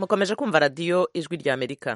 mukomeje kumva radiyo ijwi rya amerika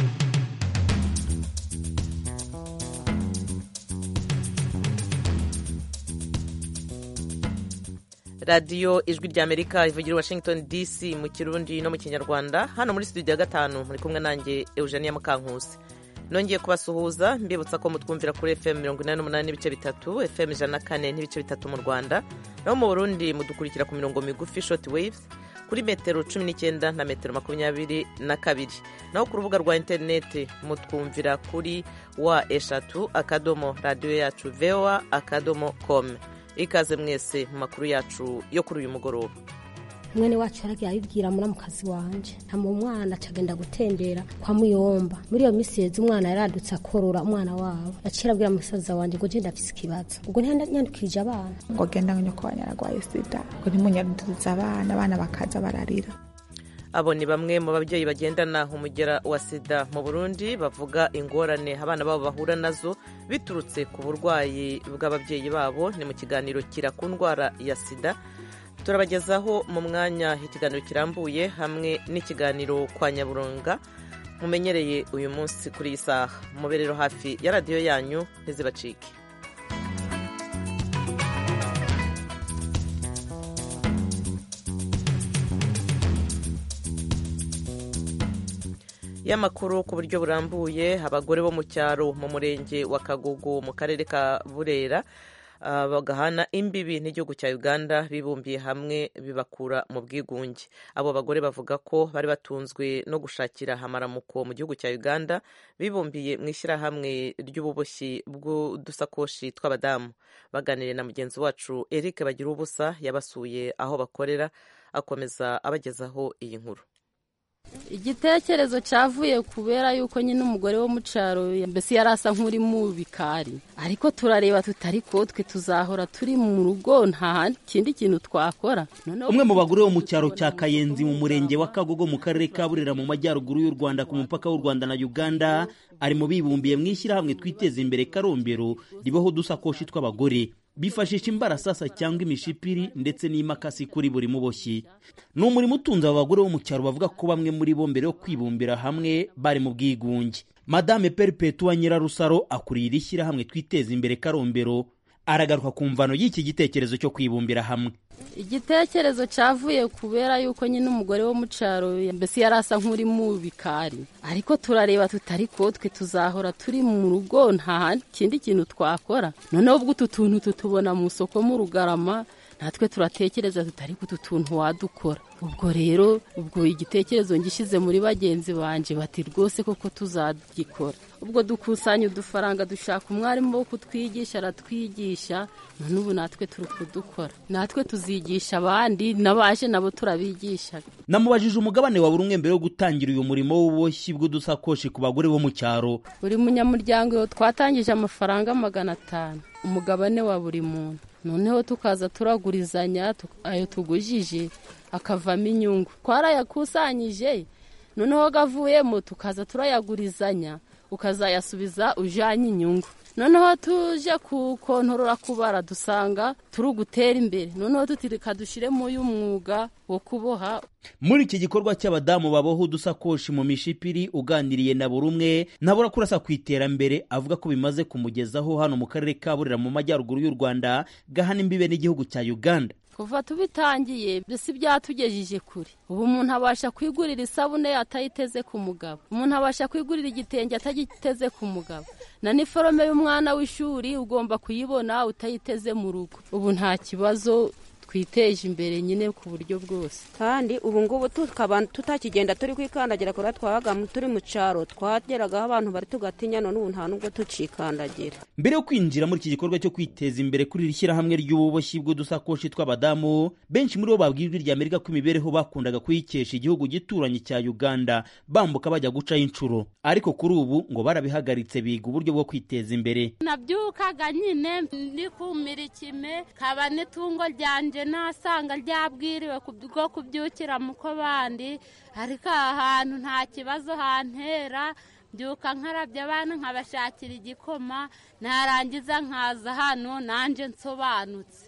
radiyo ijwi rya amerika ivugira i washington dc mu kirundi no mu kinyarwanda hano muri studio ya gatanu muri kumwe nanjye eugenia mukankusi nongeye kubasuhuza mbibutsa ko mutwumvira kuri fm mirongo inani n'umunani n'ibice bitatu fm ijana na kane n'ibice bitatu mu rwanda naho mu burundi mudukurikira ku mirongo migufi short waves kuri metero cumi n'icyenda na metero makumyabiri na kabiri naho ku rubuga rwa interineti mutwumvira kuri wa eshatu akadomo radiyo yacu voa akadomo com ikaze mwese mu makuru yacu yo kuri uyu mugoroba mwene wacu yaragiye abibwira muramukazi wanje ntama umwana acagenda gutembera kwa muyomba muri iyo misi yeze umwana yaradutse akorora umwana wabo yaciye abwira musaza wanje ngo je ndafise ikibazo ubwo ntiyanyandukirije abana ngo genda ngo nyoko wanyu aragwaye sida ngo ntimunyaduduze abana abana bakaza bararira abo ni bamwe mu babyeyi bagendana umugera wa sida mu burundi bavuga ingorane abana babo bahura nazo biturutse ku burwayi bw'ababyeyi babo ni mu kiganiro kira ku ndwara ya sida turabagezaho mu mwanya ikiganiro kirambuye hamwe n'ikiganiro kwa nyaburunga mumenyereye uyu munsi kuri iyi saha mube rero hafi ya radiyo yanyu ntizibacike y'amakuru ku buryo burambuye abagore bo mu cyaro mu murenge wa kagugu mu karere ka burera bagahana imbibi n'igihugu cya uganda bibumbiye hamwe bibakura mu bwigunge abo bagore bavuga ko bari batunzwe no gushakira amaramuko mu gihugu cya uganda bibumbiye mu ishyirahamwe ry'ububoshyi bw'udusakoshi tw'abadamu baganiriye na mugenzi wacu eric bagira ubusa yabasuye aho bakorera akomeza abagezaho iyi nkuru igitekerezo cyavuye kubera yuko nyine umugore wo mu cyaro mbese yari asa nk'uri mu bikari ariko turareba tutari ko twe tuzahora turi mu rugo nta kindi kintu twakora umwe mu bagore bo mu cyaro cya kayenzi mu murenge wa kagogo mu karere ka burera mu majyaruguru y'u rwanda ku mupaka w'u rwanda na uganda ari mu bibumbiye mu ishyirahamwe twiteza imbere karombero ribaho udusakoshi tw'abagore bifashisha imbarasasa cyangwa imishipiri ndetse n'imakasi kuri buri muboshyi ni umurimo utunze aba bagore bo mu cyaro bavuga ko bamwe muri bo mbere yo kwibumbira hamwe bari mu bwigunge madame peripetua nyirarusaro akuriye iri shyirahamwe twiteza imbere karombero aragaruka ku mvano y'iki gitekerezo cyo kwibumbira hamwe igitekerezo cyavuye kubera yuko nyine umugore wo mu cyaro mbese yari asa nk'uri mu bikari ariko turareba tutari ko twe tuzahora turi mu rugo nta kindi kintu twakora noneho ubwo utu tuntu tutubona mu isoko mu rugarama natwe turatekereza tutari ko utu tuntu wadukora ubwo rero ubwo igitekerezo ngishyize muri bagenzi banjye bati rwose koko tuzagikora ubwo dukusanya udufaranga dushaka umwarimu wo kutwigisha aratwigisha none ubu natwe turi kudukora natwe tuzigisha abandi n'abaje nabo turabigisha namubajije umugabane wa buri umwe mbere yo gutangira uyu murimo w'ububoshyi bw'udusakoshi ku bagore bo mu cyaro buri munyamuryango twatangije amafaranga magana atanu umugabane wa buri muntu noneho tukaza turagurizanya ayo tugujije akavamo inyungu twarayakusanyije noneho gavuyemo tukaza turayagurizanya ukazayasubiza ujyanye inyungu noneho tuje kukontorora kubara dusanga turi gutera imbere noneho tutirika dushyiremo uyu mwuga wo kuboha muri iki gikorwa cy'abadamu baboha udusakoshi mu mishipiri uganiriye na buri umwe ntabura kurasa ku iterambere avuga ko bimaze kumugezaho hano mu karere ka burera mu majyaruguru y'u rwanda gahana imbibe n'igihugu cya uganda kuva tubitangiye mbese byatugejeje kure ubu umuntu abasha kwigurira isabune atayiteze ku mugabo umuntu abasha kwigurira igitenge atagiteze ku mugabo na niforome y'umwana w'ishuri ugomba kuyibona utayiteze mu rugo ubu nta kibazo twiteje imbere nyine ku buryo bwose kandi ubu ngubu tukaba tutakigenda turi kwikandagira kubera twabaga turi mu cyaro twageragaho abantu bari tugatinya none ubu nta nubwo tucikandagira mbere yo kwinjira muri iki gikorwa cyo kwiteza imbere kuri iri shyirahamwe ry'ububoshyi bw'udusakoshi tw'abadamu benshi muri bo babwiye ijwi ry'amerika ko imibereho bakundaga kuyikesha igihugu gituranye cya uganda bambuka bajya gucaho inshuro ariko kuri ubu ngo barabihagaritse biga uburyo bwo kwiteza imbere nabyukaga nyine ndikumira ikime kaba n'itungo ryanjye nasanga ryabwiriwe bwo kubyukira mu ko bandi ariko aha hantu nta kibazo hantera mbyuka nkarabya abana nkabashakira igikoma narangiza nkaza hano nanjye nsobanutse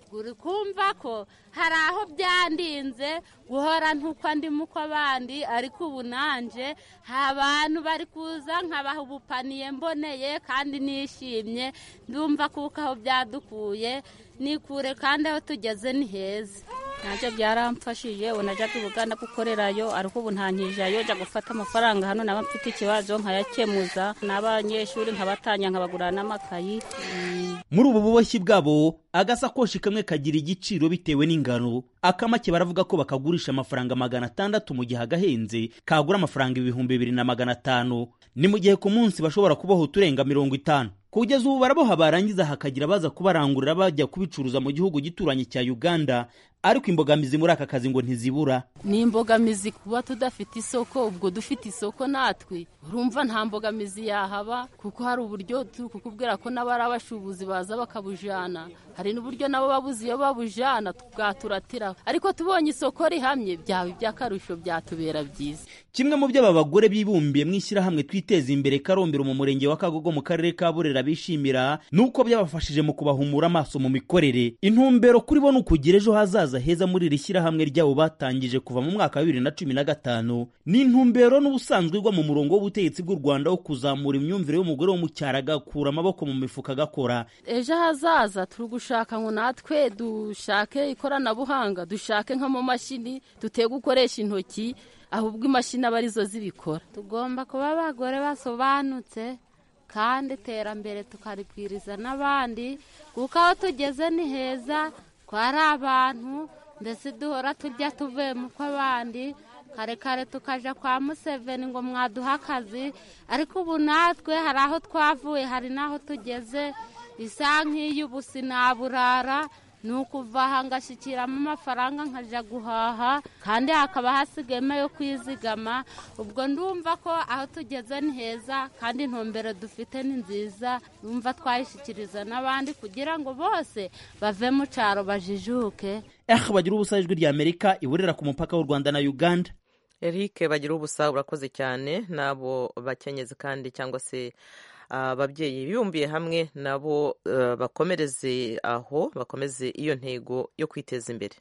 uri kumva ko hari aho byandinze guhora ntuko ndimo uko abandi ariko ubu nanje abantu bari kuza nkabaha ubupaniye mboneye kandi nishimye ndumva kuko aho byadukuye nikure kandi aho tugeze ni heza nabyo byaramfashije ubu najyaga ubuganda gukorerayo ariko ubu ntankijayo jya gufata amafaranga hano naba mfite ikibazo nkayakemuza n'abanyeshuri nkabatanya nkabagurira n'amakayi muri ubu buboshyi bwabo agasakoshi kamwe kagira igiciro bitewe n'ingano akamake baravuga ko bakagurisha amafaranga magana atandatu mu gihe agahenze kagura amafaranga ibihumbi bibiri na magana atanu ni mu gihe ku munsi bashobora kubaho uturenga mirongo itanu kugeza ubu baraboha barangiza hakagira abaza kubarangurira bajya kubicuruza mu gihugu gituranye cya uganda ariko imbogamizi muri aka kazi ngo ntizibura ni imbogamizi kuba tudafite isoko ubwo dufite isoko natwe urumva nta mbogamizi yahaba kuko hari uburyo turi kukubwira ko n'abari abashubuzi baza bakabujana hari n'uburyo nabo babuze iyo babujana bwaturatira ariko tubonye isoko rihamye byaba iby'akarusho byatubera byiza kimwe mu byo aba bagore bibumbiye mu ishyirahamwe twiteza imbere karombero mu murenge wa kagogo mu karere ka burera bishimira ni uko byabafashije mu kubahumura amaso mu mikorere intumbero kuri bo ni ukugira ejo hazaza heza muri iri shyirahamwe ryabo batangije kuva mu mwaka wa bibiri na cumi na gatanu ni intumbero n'ubusanzwe igwa mu murongo w'ubutegetsi bw'u rwanda wo kuzamura imyumvire y'umugore wo mu cyaro agakura amaboko mu mifuka agakora ejo hazaza turi gushaka ngo natwe dushake ikoranabuhanga dushake nk'amamashini duteye gukoresha intoki ahubwo imashini aba arizo zibikora tugomba kuba abagore basobanutse kandi iterambere tukaribwiriza n'abandi kuko aho tugeze ni heza twari abantu ndetse duhora tujya tuvuye mu kw'abandi kare kare tukajya kwa museveni ngo mwaduhe akazi ariko ubu natwe hari aho twavuye hari n'aho tugeze isa nk'iy'ubu sinaburara ni ukuva aha ngashyikiramo amafaranga nkajya guhaha kandi hakaba hasigayemo yo kwizigama ubwo ndumva ko aho tugeze ni heza kandi intumbero dufite ni nziza numva twayishyikiriza n'abandi kugira ngo bose bave mu cyaro bajijuke eh bagira ubusa ijwi rya amerika iburera ku mupaka w'u rwanda na uganda eric bagira ubusa urakoze cyane n'abo bakenyezi kandi cyangwa se ababyeyi bibumbiye hamwe nabo bakomereze aho bakomeze iyo ntego yo kwiteza imbere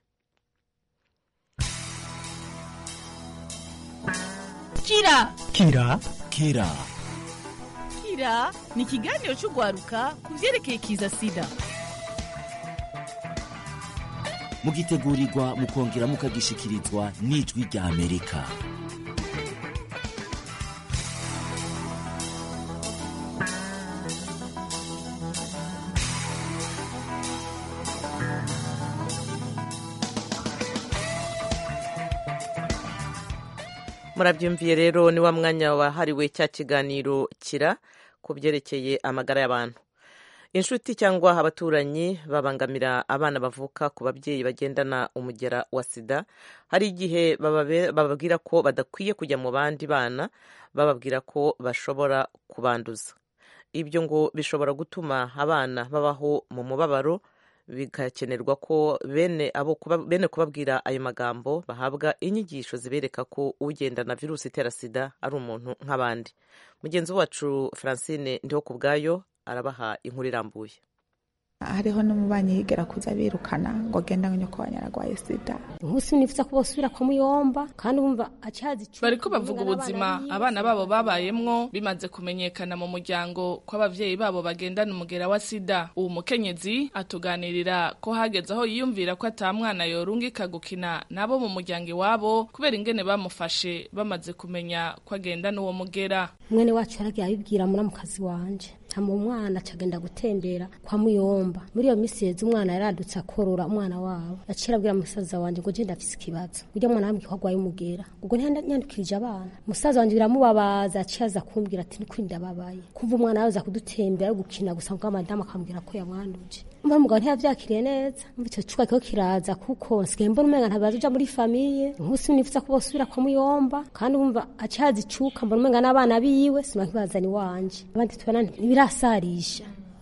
kira kira kira kira ni ikiganiro cy'urwaruka ku byerekeye kiza sida mugitegurirwa mukongera mukagishyikirizwa n'ijwi rya amerika murabyumviye rero ni wa mwanya wahariwe cya kiganiro kira ku byerekeye amagara y'abantu inshuti cyangwa abaturanyi babangamira abana bavuka ku babyeyi bagendana umugera wa sida hari igihe bababwira ko badakwiye kujya mu bandi bana bababwira ko bashobora kubanduza ibyo ngo bishobora gutuma abana babaho mu mubabaro bigakenerwa ko bene abo bene kubabwira ayo magambo bahabwa inyigisho zibereka ko ugendana virusi itera sida ari umuntu nk'abandi mugenzi wacu francine ndiho ku bwayo arabaha inkuru irambuye hariho n'umubanyi yigera kuza birukana ngo agenda nyoko wanyaragwaye sida nkusi nifuza ko bosubira kwa muyomba kandi wumva acazi bariko bavuga ubuzima abana babo babayemwo bimaze kumenyekana mu muryango ko abavyeyi babo bagendana umugera wa sida uwo mukenyezi atuganirira ko hageze aho yiyumvira ko ata mwana yorungika gukina nabo mu muryango iwabo kubera ingene bamufashe bamaze kumenya ko agendana uwo mugera mwene wacu yaragiye abibwira muramukazi wanje hama umwana acagenda gutembera kwa muyomba muri iyo misi yeze umwana yaradutse akorora umwana wabo yaciye abwira musaza wanje ngo je ndafise ikibazo urya mwana wambwiye ko agwaye umugera ubwo ntiyandukirije abana musaza wanje biramubabaza yaciye aza kumbwira ati nukuri ndababaye kumva umwana yaza kudutembera gukina gusa ngo madamu akambwira ko yamwanduje umva umugabo ntiyavyakiriye neza umva ico cuka kiko kiraza kuko nsigaye mbona umenga ntabaza uja muri famiye nkusi nifuza ko bosubira kwa muyomba kandi umva aciye azicuka mbona umenga n'abana biwe sima nkibazana iwanje abandi tubona ntibirasarisha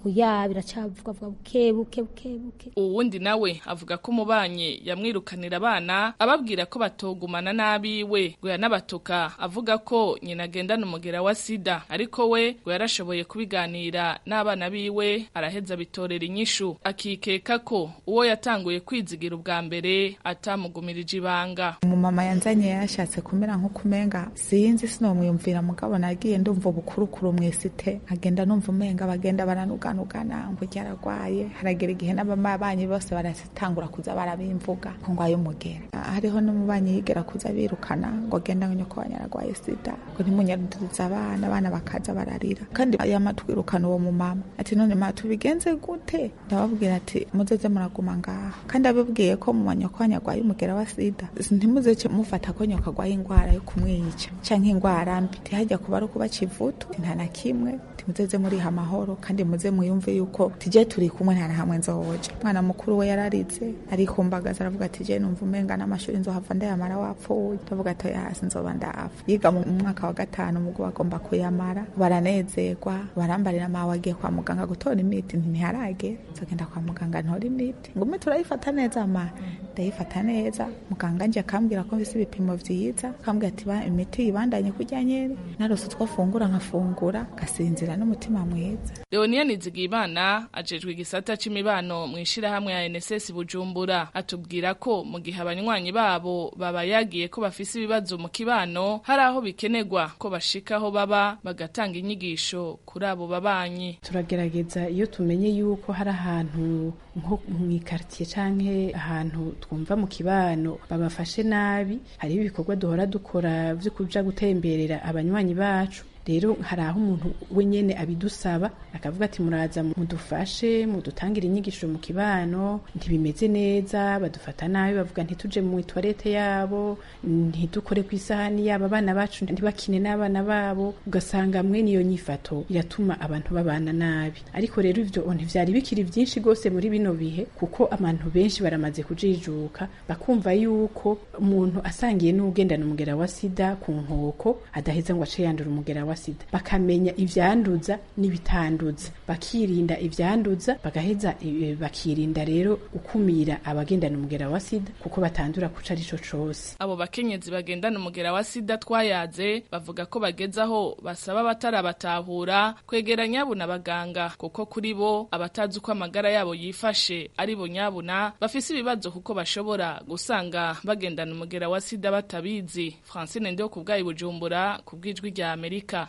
oya biracavuga vuga buke buke buke buke uwundi nawe avuga ko umubanyi yamwirukanira abana ababwira ko batogumana n'abiwe ngo yanabatuka avuga ko nyina agendana umugera wa sida ariko we ngo yarashoboye kubiganira n'abana biwe araheza bitorera inyishu akikeka ko uwo yatanguye kwizigira ubwa mbere atamugumirije ibanga umumama yanzanye yashatse kumera nk'ukumenga sinzi sinomwiyumvira mugabo nagiye ndumva ubukurukuru mwesite agenda numva umenga bagenda baranuganugana ngo ryaragwaye haragera igihe n'ababanyi bose baratangura kuza barabimvuga ko ngwaye umugera hariho n'umubanyi yigera kuza birukana ngo agenda nyoko wanyaragwaye sida ngo ntimunyaduza abana abana bakaza bararira kandi yamatwirukana uwo mumama ati none ma tubigenze gute ndababwira ati muzeze muraguma ngaha kandi abibwiye ko mu manyoko wanyarwaye umugera wa sida ntimuzece mufata ko nyoka agwaye ingwara yo kumwica canke ingwara mbi ntihajya kuba ari ukubaca ivutu nta na kimwe timuzeze muriha amahoro kandi muze muyumve yuko tije turi kumwe nta na hamwe nzoja umwana mukuru we yararize arikumbagaza aravuga ati je numva umenga n'amashuri nzohava ndayamara wapfuye ndavuga ati oya hasi nzoba ndapfa yiga mu mwaka wa gatanu mugo bagomba kuyamara baranezerwa barambarira mawe agiye kwa muganga gutora imiti ntiharage nzogenda kwa muganga ntora imiti ngume turayifata neza ma ndayifata neza muganga nje akambwira ko mfise ibipimo vyiza akambwira ati ba imiti ibandanye kurya nyene narose utwo afungura nkafungura gasinzira n'umutima mwiza leonia nizigimana ajejwe igisata c'imibano mw'ishirahamwe ya nss bujumbura atubwira ko mu gihe abanywanyi babo baba yagiye ko bafise ibibazo mu kibano hari aho bikenerwa ko bashikaho baba bagatanga inyigisho kuri abo babanyi turagerageza iyo tumenye yuko hari ahantu nko mw'ikartiye canke ahantu twumva mu kibano babafashe nabi hariho ibikorwa duhora dukora vyo kuja gutemberera abanywanyi bacu rero hari aho umuntu wenyene abidusaba akavuga ati muraza mudufashe mudutangire inyigisho mu kibano ntibimeze neza badufata nabi bavuga ntituje mu toilette yabo ntidukore ku isahani yabo abana bacu ntibakine n'abana babo ugasanga mwene iyo nyifato iratuma abantu babana nabi ariko rero ivyo ntivyari bikiri vyinshi gose muri bino bihe kuko abantu benshi baramaze kujijuka bakumva yuko umuntu asangiye n'ugendana umugera wa sida ku nkoko adaheza ngo ace yandura umugera wa sida bakamenya ivyanduza n'ibitanduza bakirinda ivyanduza bagaheza bakirinda rero gukumira abagendana umugera wa sida kuko batandura kuca arico cose abo bakenyezi bagendana umugera wa sida twayaze bavuga ko bageze aho basaba batarabatahura kwegera nyabuna abaganga kuko kuri bo abatazi uko amagara yabo yifashe ari bo nyabuna bafise ibibazo kuko bashobora gusanga bagendana umugera wa sida batabizi francine ndeho ku bwayi bujumbura ku bw'ijwi rya amerika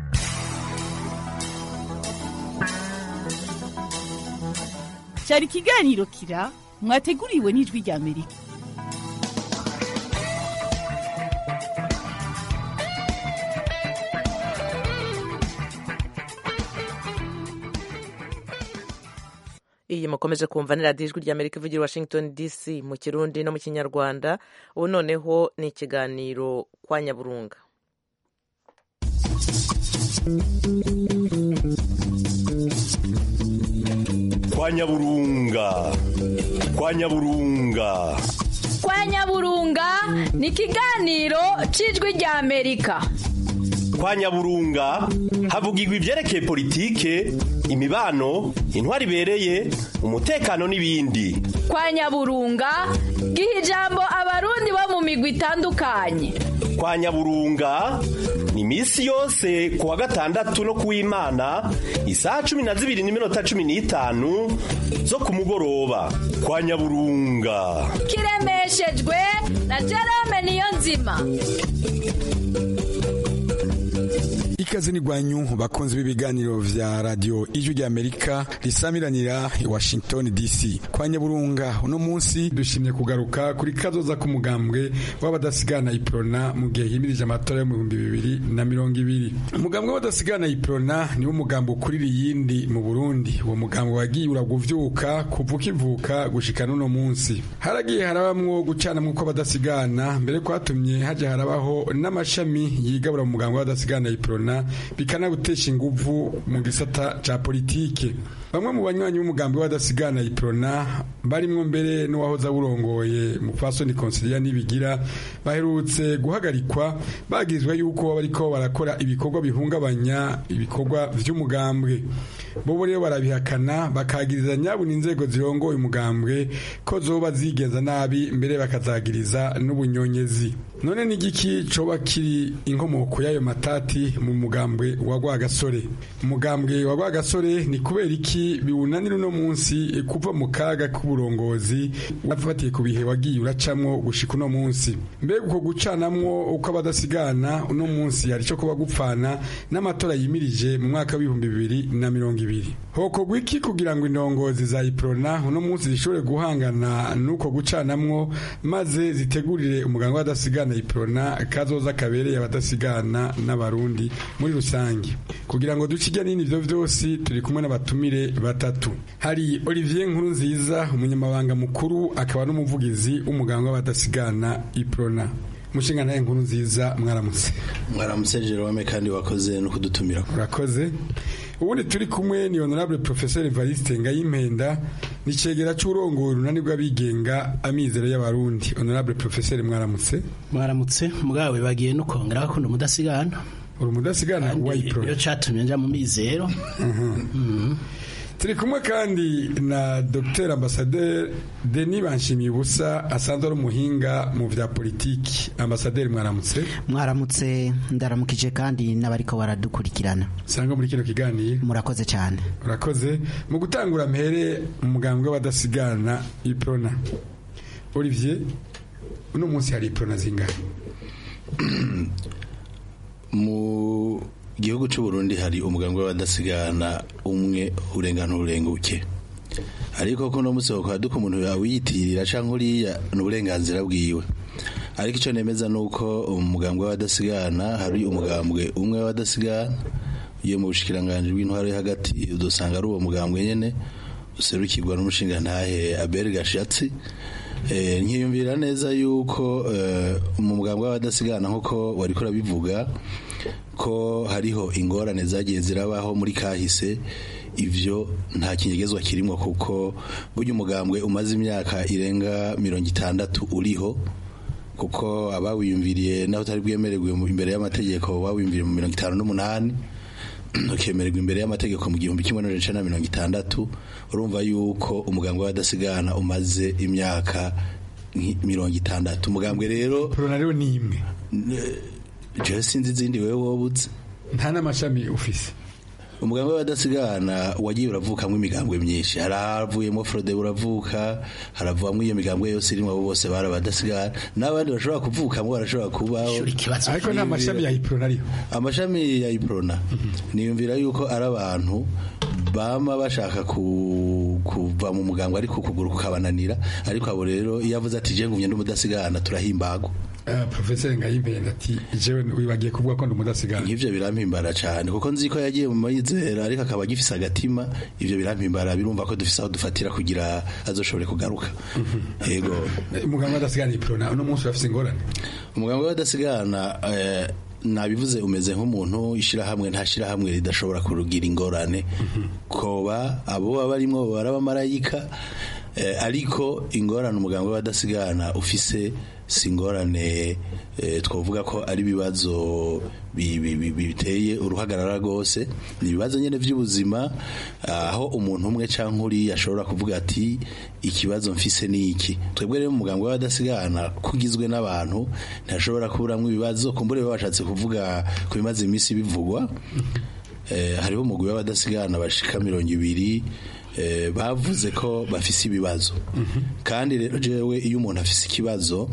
cyari ikiganiro kira mwateguriwe n'ijwi rya amerika iyi mukomeje kumva ni radiyo ijwi ry'amerika ivugira washington dc mu kirundi no mu kinyarwanda ubu noneho ni ikiganiro kwa nyaburunga kwa nyaburunga kwa nyaburunga kwa nyaburunga ni ikiganiro cy'ijwi rya amerika kwa nyaburunga havugirwa ibyerekeye politike imibano intwari ibereye umutekano n'ibindi kwa nyaburunga giha ijambo abarundi bo mu migwi itandukanye kwa nyaburunga ni iminsi yose ku wa gatandatu no kuw'imana isaha cumi na zibiri n'iminota cumi n'itanu zo ku mugoroba kwa nyaburunga kiremeshejwe na jerome niyo nzima ikaze ni gwanyu bakunzi b'ibiganiro vya radio ijwi rya Amerika risamiranira i Washington DC kwa Nyaburunga uno munsi dushimye kugaruka kuri kazoza k'umugambwe w'abadasigana iprona mu gihe himirije amatora yo mu bihumbi bibiri na mirongo ibiri umugambwe w'abadasigana iprona niwo mugambo ukurira iyindi mu Burundi uwo mugambo wagiye uraguvyuka kuva ukivuka gushika n'uno munsi haragiye harabamwo gucana mw'uko abadasigana mbere kwatumye haja harabaho n'amashami yigabura mu mugambo w'abadasigana iprona badasigana bikanagutesha inguvu mu gisata ca politike bamwe mu banywanyi b'umugambi w'abadasigana iprona barimwo mbere n'uwahoze awurongoye mupfasoni konsilia nibigira baherutse guhagarikwa bagizwe yuko bariko barakora ibikorwa bihungabanya ibikorwa vy'umugambwe bobo rero barabihakana bakagiriza nyabuna inzego zirongoye umugambwe ko zoba zigenza nabi mbere bakazagiriza n'ubunyonyezi none n'igiki coba kiri inkomoko y'ayo matati mu mugambwe wa rwagasore umugambwe wa rwagasore ni kubera iki biwunanira uno munsi kuva mu kaga k'uburongozi wafatiye ku bihe wagiye uracamwo gushika uno munsi mbega uko gucanamwo uko abadasigana uno munsi hari cyo kuba gupfana n'amatora yimirije mu mwaka w'ibihumbi bibiri na mirongo ibiri hokorwa iki kugira ngo indongozi za iprona uno munsi zishobore guhangana n'uko gucanamwo maze zitegurire umuganga w'abadasigana iprona kazoza kabereye abadasigana n'abarundi muri rusange kugira ngo duce ijya n'ibindi byo byose turi kumwe n'abatumire batatu hari olivier nkuru nziza umunyamabanga mukuru akaba n'umuvugizi w'umuganga w'abadasigana iprona mushinga nawe nkuru nziza mwaramutse mwaramutse jerome kandi wakoze no kudutumira urakoze ubundi turi kumwe ni honorable professeur Evariste Ngayimpenda ni cegera c'urongoye urunani rw'abigenga amizero y'abarundi honorable professeur mwaramutse mwaramutse mugawe bagiye no kongera bakunda umudasigana uri umudasigana wa ipro yo catumye nja mu mizero turi kumwe kandi na dr ambasaderi denis banshimiye ubusa asanzwe ari umuhinga mu vya politiki ambasaderi mwaramutse mwaramutse ndaramukije kandi n'abariko baradukurikirana sanga muri kino kiganiro murakoze cyane urakoze mu gutangura mpere umugambwe w'abadasigana iprona olivier uno munsi hari iprona zingahe mu gihugu cy'u Burundi hari umuganga w'abadasigana umwe urengana urenguke ariko ko no munsi wakora duko umuntu yawiyitirira canke uriya n'uburenganzira bwiwe ariko icyo nemeza nuko umugambwe w'abadasigana hari umugambwe umwe w'abadasigana iyo mu bushikiranganje bw'intwaro yo hagati udusanga ari uwo mugambwe nyene userukirwa n'umushinga ntahe Abel Gashatsi nkiyumvira neza yuko mu mugambwe w'abadasigana nk'uko wari kurabivuga ko hariho ingorane zagiye zirabaho muri kahise ivyo nta kinyegezwa kirimo kuko burya umugambwe umaze imyaka irenga mirongo itandatu uriho kuko abawiyumviriye naho utari bwemererwe imbere y'amategeko bawiyumviriye mu mirongo itanu n'umunani ukemererwa imbere y'amategeko mu gihumbi kimwe n'ijana na mirongo itandatu urumva yuko umugambwe w'abadasigana umaze imyaka mirongo itandatu umugambwe rero rero ni imwe jewe sinzi izindi wewe wobuze nta n'amashami ufise umugambwe w'abadasigana wagiye uravukamwo imigambwe myinshi haravuyemo frode uravuka haravamwo iyo migambwe yose irimo abo bose bari abadasigana n'abandi bashobora kuvukamwo barashobora kubaho ariko nta mashami ya iprona ariho amashami ya iprona niyumvira yuko ari abantu bama bashaka kuva mu mugambwe ariko ukuguru kukabananira ariko abo rero iyo avuze ati je ngumye n'umudasigana turahimbagwa professeur ngayimpenda ati jewe wibagiye kuvuga ko ndumudasigana nk'ivyo birampimbara cyane kuko nzi ko yagiye mu mayizera ariko akaba agifise agatima ivyo birampimbara birumva ko dufise aho dufatira kugira azoshobore kugaruka yego umuganga w'adasigana iprona uno munsi urafise ingorane umuganga w'adasigana nabivuze umeze nk'umuntu ishirahamwe nta shirahamwe ridashobora kurugira ingorane koba abo baba barimwo baba abamarayika ariko ingorane umuganga w'abadasigana ufise si ingorane twavuga ko ari ibibazo biteye uruhagarara rwose ni ibibazo nyine by'ubuzima aho umuntu umwe cyangwa uriya ashobora kuvuga ati ikibazo mfise ni iki twebwe rero umuganga w'abadasigana kugizwe n'abantu ntashobora kuburamo ibibazo kumbure bashatse kuvuga ku bimaze iminsi bivugwa hariho umugwi w'abadasigana bashika mirongo ibiri bavuze ko bafise ibibazo kandi rero jewe iyo umuntu afise ikibazo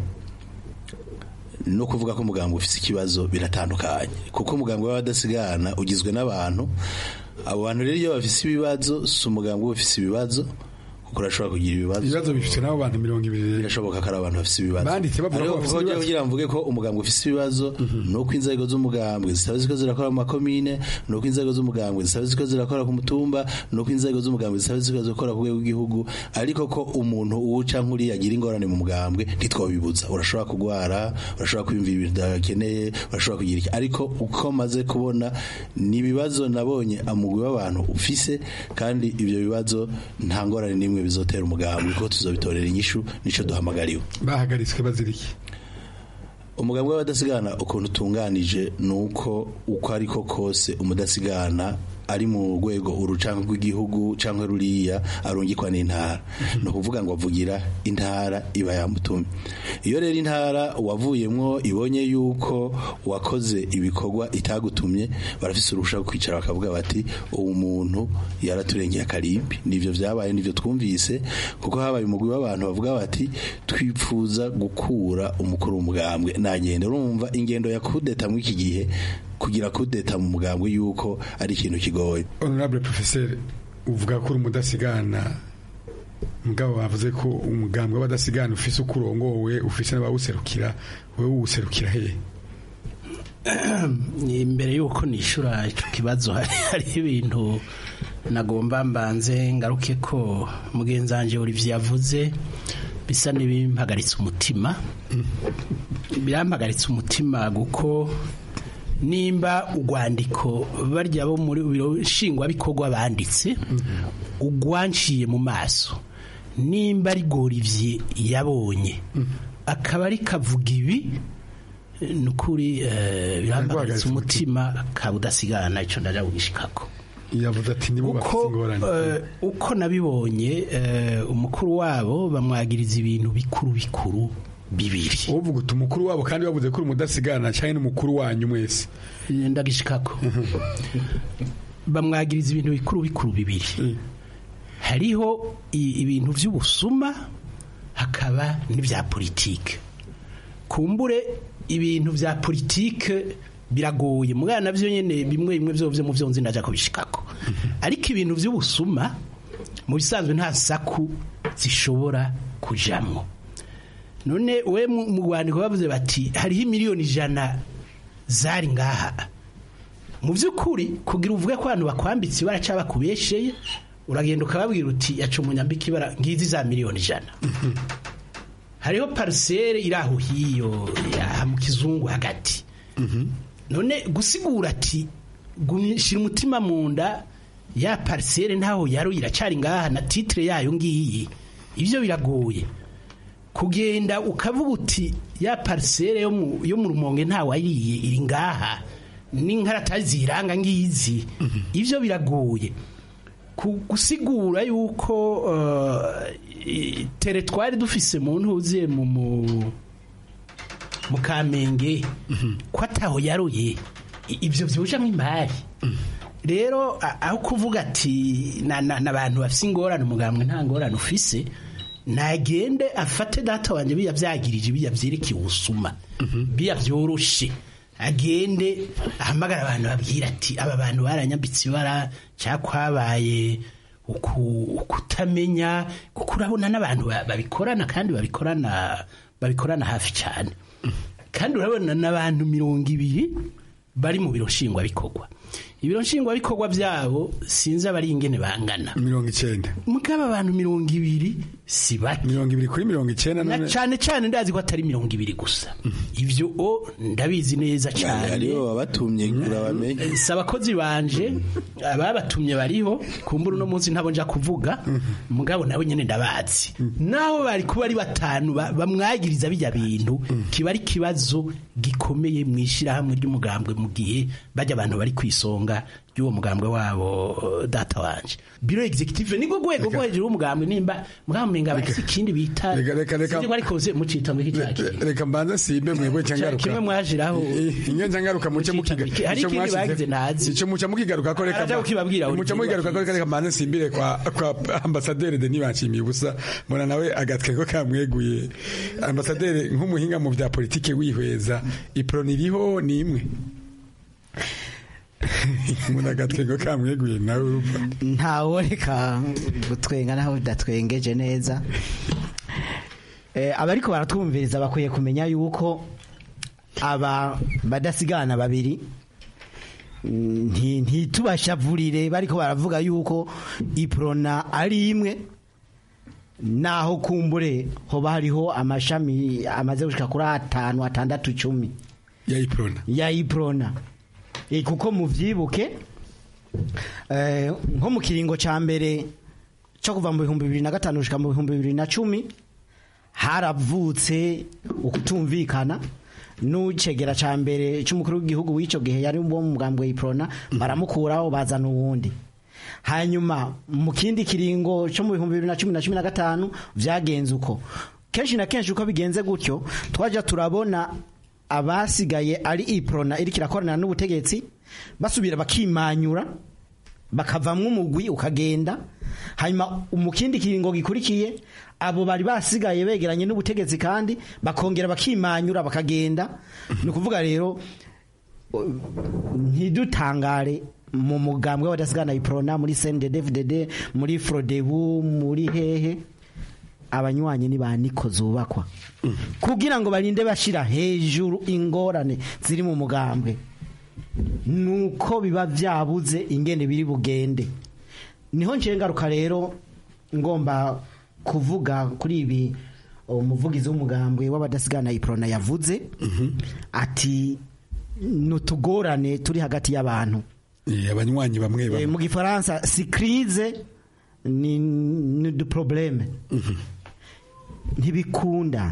no kuvuga ko umuganga ufise ikibazo biratandukanye kuko umuganga w'abadasigana ugizwe n'abantu abo bantu rero iyo bafise ibibazo si umuganga uba ufise ibibazo kuko urashobora kugira ibibazo ibibazo bifite n'abo bantu mirongo ibiri birashoboka ko ari abantu bafite ibibazo banditse bavuga ko Ariko bafite kuko ibibazo. kugira ngo mvuge ko umugambwe ufite ibibazo ni uko inzego z'umugambwe zitaba ziko zirakora mu makomine ni uko inzego z'umugambwe zitaba ziko zirakora ku mutumba ni uko inzego z'umugambwe zitaba ziko zirakora ku rwego rw'igihugu ariko ko umuntu uwuca nk'uriya agira ingorane mu mugambwe ntitwabibuza urashobora kurwara urashobora kwiyumvira ibintu udakeneye urashobora kugira iki ariko uko maze kubona ni ibibazo nabonye amugwi w'abantu ufise kandi ibyo bibazo nta ngorane n'imwe bizotera umugambwe kuko tuzobitorera inyishu nico duhamagariwe bahagaritswe baziriki umugambwe w'abadasigana ukuntu utunganije ni uko uko ariko kose umudasigana ari mu rwego urucango rw'igihugu cyangwa ruriya arungikwa n'intara ni ukuvuga ngo avugira intara iba yamutumye iyo rero intara wavuyemwo ibonye yuko wakoze ibikorwa itagutumye barafise uruhusha rwo kwicara bakavuga bati uwo muntu yaraturengeye akarimbi nivyo vyabaye nivyo twumvise kuko habaye umugwi w'abantu bavuga bati twipfuza gukura umukuru w'umugambwe nagenda urumva ingendo ya kudeta muri iki gihe kugira kudeta mu mugambwe yuko ari ikintu kigoye honorable professeur uvuga ko uri umudasigana mugabo bavuze ko umugambwe w'abadasigana ufise uko urongowe ufise n'abawuserukira wewe uwuserukira hehe imbere y'uko nishura icyo kibazo hari hari ibintu nagomba mbanze ngaruke ko mugenzi wanjye Olivier yavuze bisa n'ibimpagaritse umutima birampagaritse umutima kuko nimba urwandiko barya bo muri biro nshingwabikorwa banditse ugwanciye mu maso nimba ari Olivier yabonye akaba ari kavuga ibi ni ukuri eh, birampagaritse umutima kabudasigana icyo ndaja kugishikako yavuze ati nibo bafite ingorane Eh, uko nabibonye eh, umukuru wabo bamwagiriza ibintu bikuru bikuru bibiri uvuga uti umukuru wabo kandi bavuze ko uri umudasigana cyangwa n'umukuru wanyu mwese ndagishikako bamwagiriza ibintu bikuru bikuru bibiri hariho i- ibintu by'ubusuma hakaba n'ibya politike kumbure ibintu bya politike biragoye mwana nabyo nyine bimwe bimwe byo byo mu byo nzi ndaja kubishikako ariko ibintu by'ubusuma mu bisanzwe nta saku zishobora kujamwo none we mu mu rwandiko bavuze bati hariho miliyoni ijana zari ngaha mu by'ukuri kugira uvuge ko abantu bakwambitse ibara cyangwa bakubesheye uragenda ukababwira uti yaca umunyambika ibara ngizi za miliyoni ijana hariho parisere iri aho hiyo ya mu kizungu hagati none gusigura ati gumya- shira umutima mu nda ya parisere ntaho yaro iracyari ngaha na titire yayo ngiyi ibyo biragoye kugenda ukavuga uti ya parisere yo mu yo mu rumonge ntawayiriye iri ngaha n'inkarata ziranga ngizi ibyo biragoye Ku- gusigura yuko eh, i- teretwari dufise mu ntuze mu mu mu kamenge ko ataho yaroye i- ibyo byujamo imari rero a- aho kuvuga ati na- na- n'abantu bafise ingorane umugambwe nta ngorane ufise nagende afate data wanjye biya byagirije biya byerekeye ubusuma biya byoroshe agende ahamagara abantu babwira ati aba bantu baranyambitse ibara cyangwa kwabaye uku- ukutamenya kuko urabona n'abantu ba- babikorana kandi babikorana babikorana hafi cyane kandi urabona n'abantu mirongo ibiri bari mu biro nshingwabikorwa ibiro nshingwabikorwa byabo sinzi abari ingene bangana mirongo icyenda mugabo abantu mirongo ibiri si bake mirongo ibiri kuri mirongo icyenda na none cyane cyane ndazi ko atari mirongo ibiri gusa ibyo o ndabizi neza cyane hariho abatumye urabamenye si abakozi banje ababatumye bariho kumbura uno munsi ntabwo nja kuvuga mugabo nawe nyine ndabazi naho bari kuba ari batanu ba- bamwagiriza bijya bintu kiba ari ikibazo gikomeye mu ishyirahamwe ry'umugambwe mu gihe bajya abantu bari ku isonga ry'uwo mugambwe wabo eh, data wanje biro executive niko rwego rwo hejuru y'umugambwe nimba mugabo menga bafite ikindi bita Reka, reka, reka. sinzi ko ariko se mucita muri iki cyaki reka mbanze simbe mwebwe cyangaruka kimwe mwashiraho inyo cyangaruka muce mukiga hari ico ikindi mwashize- bagize ntazi ico muca mukigaruka ko reka Araja kukibabwira buri muca gihe mukigaruka ko reka mbanze simbire kwa kwa ambasaderi Denis Banshimiye ubusa mbona nawe agatwe ko kamweguye ambasaderi nk'umuhinga mu bya politike wihweza iproni iriho ni imwe umuntu agatwengo kamweguye nawe urumva ntawe reka gutwenga naho bidatwengeje neza Eh, abariko baratwumviriza bakwiye kumenya yuko aba badasigana babiri mm, nti- ntitubashavurire bariko baravuga yuko iprona ari imwe naho kumbure hoba hariho amashami amaze gushika kuri atanu atandatu icumi ya iprona ya iprona e, kuko muvyibuke eh, nko mu kiringo ca mbere cyo kuva mu bihumbi bibiri na gatanu gushika mu bihumbi bibiri na cumi haravutse ukutumvikana n'ucegera ca mbere c'umukuru w'igihugu w'ico gihe yari wo mu mugambwe iprona baramukuraho bazana uwundi hanyuma mu kindi kiringo cyo mu bihumbi bibiri na cumi na cumi na gatanu vyagenze uko kenshi na kenshi uko bigenze gutyo twaja turabona abasigaye ari iprona iriko irakorana n'ubutegetsi basubira bakimanyura bakavamwo umugwi ukagenda hanyuma mu kindi kiringo gikurikiye abo bari basigaye begeranye n'ubutegetsi kandi bakongera bakimanyura bakagenda ni ukuvuga rero ntidutangare mu mugambwe w'abadasigana iprona muri CNDD-FDD muri Frodebu muri hehe abanywanyi ni ba niko zubakwa kugira ngo barinde bashira hejuru ingorane ziri mu mugambwe nuko biba byabuze ingene biri bugende niho ncengaruka rero ngomba kuvuga kuri ibi umuvugizi w'umugambwe w'abadasigana iprona yavuze ati nutugorane turi hagati y'abantu Eh, abanywanyi bamwe Eh, bamwe mu gifaransa si crise ni, ni du probleme ntibikunda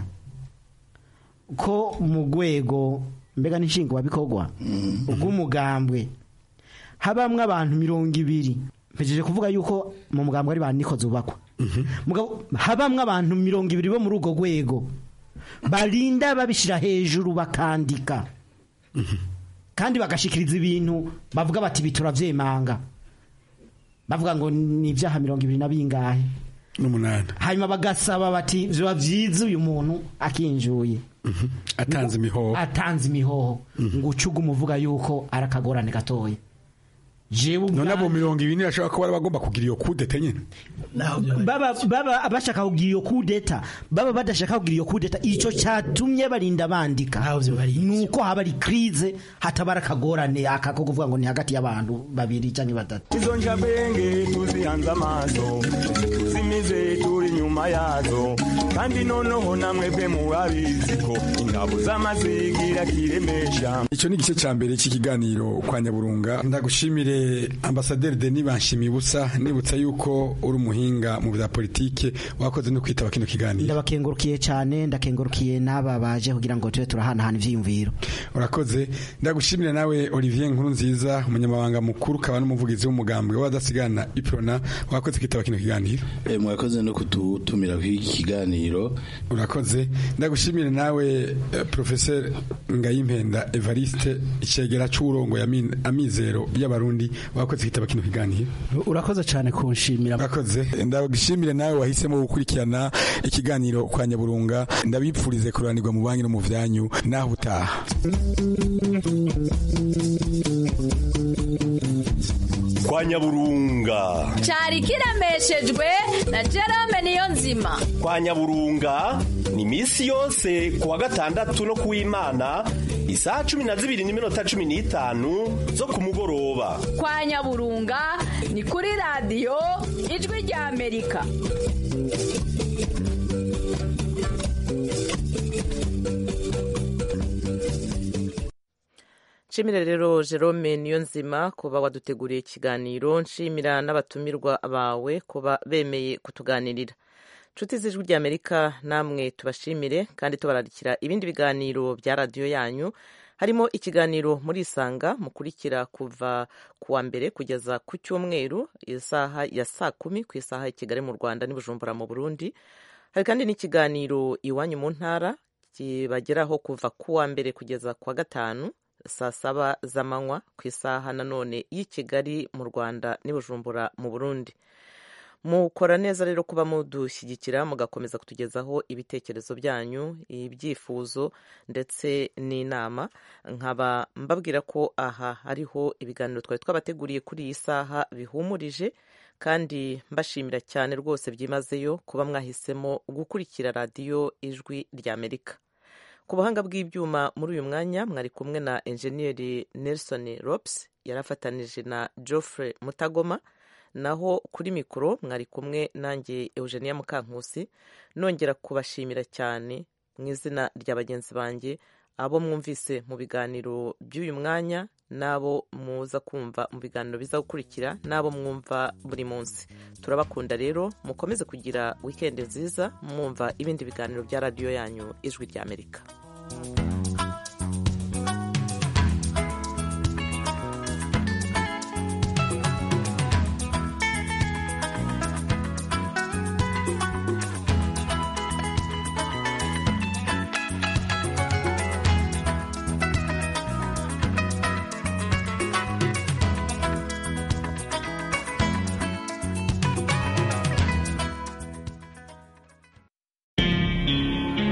ko mu rwego mbega nshingwabikorwa rw'umugambwe habamwo abantu mirongo ibiri mpejeje kuvuga yuko mu mugambwe ari ba niko zubakwa Mugabo, habamwo abantu mirongo ibiri bo muri urwo rwego barinda babishyira hejuru bakandika kandi bagashikiriza ibintu bavuga bati ibi turavyemanga bavuga ngo ni ibyaha mirongo ibiri na bingahe n'umunani hanyuma bagasaba bati vyoba vyiza uyu muntu akinjuye atanze imihoho atanze imihoho ngo ucuga umuvuga yuko ari akagorane gatoya jewe none abo mirongo ibiri ntibashobora kuba bagomba kugira iyo kudete nyine baba baba bashaka kugira iyo kudeta baba badashaka kugira iyo kudeta ico catumye barinda bandika nuko haba ari crise hatabara akagorane akako kuvuga ngo ni hagati y'abantu babiri canke batatu izo njabwenge tuzihanze amaso tuzimize turi nyuma yazo kandi noneho namwe bwe murabizi ko ingabo z'amazigira kiremesha icyo ni igice cya mbere cy'ikiganiro kwa nyaburunga ndagushimire ambasaderi denis banshimiye ubusa nibutsa yuko uri umuhinga mu bya politike wakoze no kwitaba kino kiganiro ndabakengurukiye cyane ndakengurukiye n'aba baje kugira ngo tube turahanahana ivyiyumviro urakoze ndagushimire nawe olivier nkuru nziza umunyamabanga mukuru ukaba n'umuvugizi w'umugambwe w'abadasigana iprona wakoze kwitaba kino kiganiro Eh, mwakoze no kututumira kuri iki kiganiro urakoze ndagushimire nawe eh, professeur ngayimpenda evariste icegera c'uburongo ya min- amizero y'abarundi wakoze kwitaba kino kiganiro urakoze cyane kunshimira urakoze ndagushimire nawe wahisemo gukurikirana ikiganiro kwa nyaburunga ndabipfurize kuranirwa mu banki no mu vyanyu naho utaha kwa nyaburunga cyari kiremeshejwe na Jerome niyo nzima kwa nyaburunga ni misi yose ku wa gatandatu no kuw'imana isaha cumi na zibiri n'iminota cumi n'itanu zo ku mugoroba kwa nyaburunga ni kuri radiyo ijwi rya amerika nshimira rero jerome niyo nzima kuba waduteguriye ikiganiro nshimira n'abatumirwa bawe kuba bemeye kutuganirira nshuti z'ijwi ry'amerika namwe tubashimire kandi tubararikira ibindi biganiro bya radiyo yanyu harimo ikiganiro muri isanga mukurikira kuva ku wa mbere kugeza ku cyumweru isaha ya saa kumi ku isaha ya kigali mu rwanda n'i bujumbura mu burundi hari kandi n'ikiganiro iwanyu mu ntara kibageraho kuva ku wa mbere kugeza ku wa gatanu saa saba z'amanywa ku isaha nanone y'i kigali mu rwanda n'i bujumbura mu burundi mukora neza rero kuba mudushyigikira mugakomeza kutugezaho ibitekerezo byanyu ibyifuzo ndetse n'inama nkaba mbabwira ko aha hariho ibiganiro twari twabateguriye kuri iyi saha bihumurije kandi mbashimira cyane rwose byimazeyo kuba mwahisemo gukurikira radiyo ijwi ry'amerika ku buhanga bw'ibyuma muri uyu mwanya mwari kumwe na enjeniyeri nelson rops yari afatanije na geoffrey mutagoma naho kuri mikoro mwari kumwe nanjye eugenia mukankusi nongera kubashimira cyane mu izina rya bagenzi banjye abo mwumvise mu biganiro by'uyu mwanya n'abo muza kumva mu biganiro biza gukurikira n'abo mwumva buri munsi turabakunda rero mukomeze kugira wikendi nziza mwumva ibindi biganiro bya radiyo yanyu ijwi ry'amerika